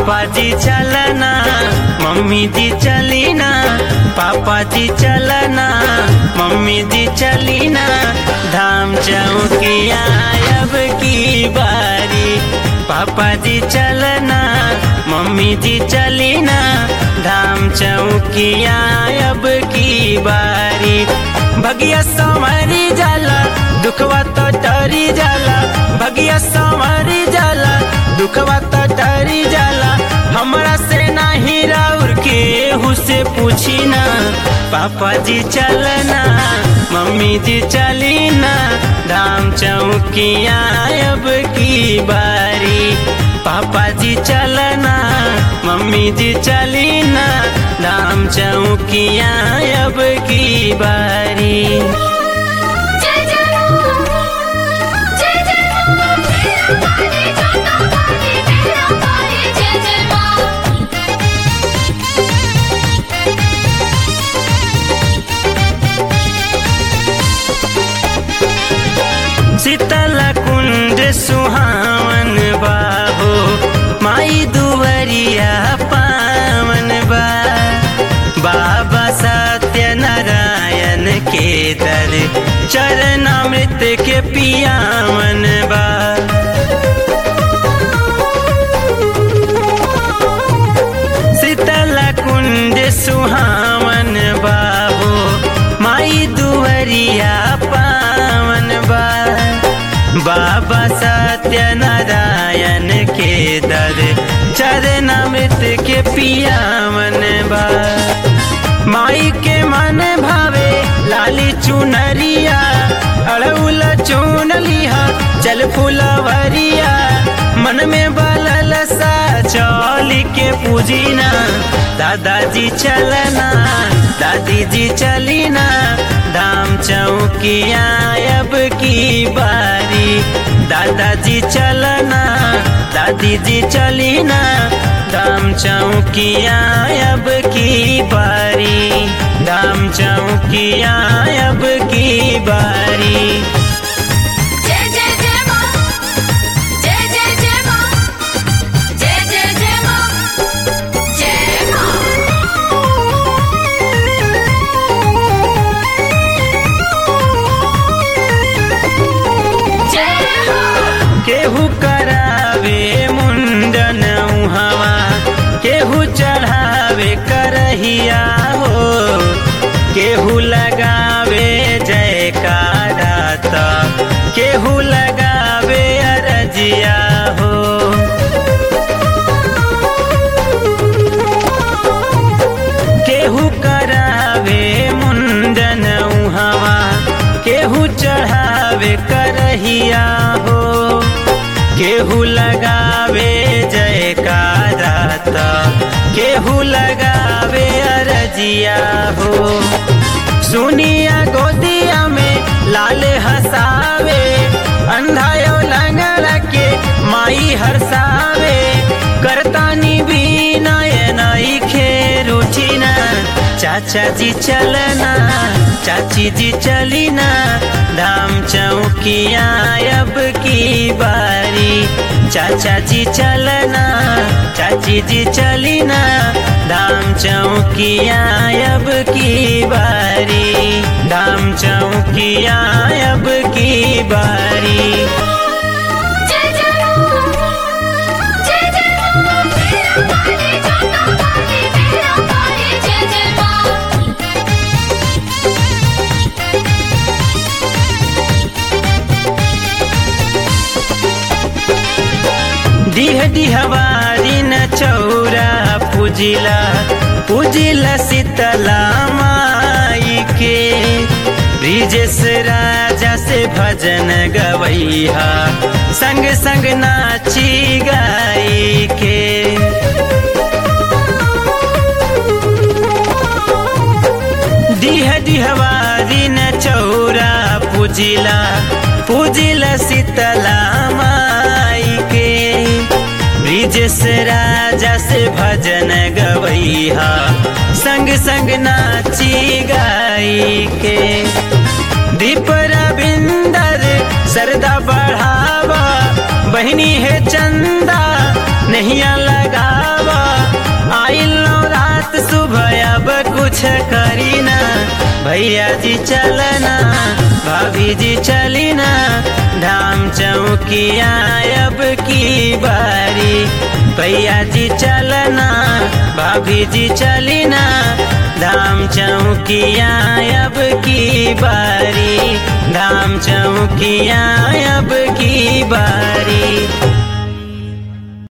पापा जी चलना मम्मी जी चलीना पापा जी चलना मम्मी जी चलीना धाम चौकिया अब की बारी पापा जी चलना मम्मी जी चलीना धाम चौकिया अब की बारी भगिया संवरी जाला दुखवा तो डरी जाला भगिया संवरी जाला दुखवा तो डरी जाला हमरा से नाही राउर के से पूछी ना पापा जी चलना मम्मी जी चली ना धाम चौकिया अब की बारी पापा जी चलना मम्मी जी चली ना धाम चौकिया अब की बारी जय जय राम जय जय राम मेरा पानी छोटा पानी मेरा पानी जय जय मां शीतल कुंड सुहावन बाहो माई दुवरिया पावन बा बाबा सत्य नारायण के दर चरणामृत के पियावन बा शीतल कुंड सुहावन बाहो माई दुवरिया पावन बा बाबा सत्य नारायण के दर चरणामृत के पियावन बा माई के मन भावे लाली चुनरिया अड़उल चुन लिहा चल फुलवरिया मन में बलल सा चौली के पूजीना दादाजी चलना दादी जी चलीना धाम चौकिया अब की बारी दादाजी चलना दादी जी चलीना धाम चौकिया अब की बारी धाम चौकिया अब की बारी जय जय जय मां जय जय जय मां जय जय जय मां जय मां जय हो केहू करावे मुंडन हवा केहू चढ़ावे करहिया हो केहू लगावे जयकारा त केहू लगावे अरजिया हो केहू करावे मुंडन हवा केहू चढ़ावे करहिया हो केहू लगावे जयकारा त केहू लगावे अरजिया हो सुनिया गोदिया में लाल हसावे अंधायो लंगड़ के माई हरसावे करतानी भी नयनाई खेरुठिना चाचा जी चलना चाची जी चलीना धाम चौकिया अब की बारी चाचा जी चलना चाची जी चलीना धाम चौकिया अब की बारी धाम चौकिया अब की बारी जय जय राम जय जय राम मेरा पानी छोटा पानी मेरा पानी जय जय मां दिह दिहवारी न चौरा पूजिला पूजिला शीतला माई के ब्रिजेश राजा से भजन गवैहा संग संग नाची गाई के दिह दिहवारी न चौरा पूजिला पूजिला शीतला माई के ब्रिजेश राजा से भजन गवैहा संग संग नाची गाई के दीप रविंदर सरदा बढ़ावा बहनी है चंदा नहिया लगावा कुछ करी ना भैया जी चलना भाभी जी चली ना धाम चौकिया अब की बारी भैया जी चलना भाभी जी चली ना धाम चौकिया अब की बारी धाम चौकिया अब की बारी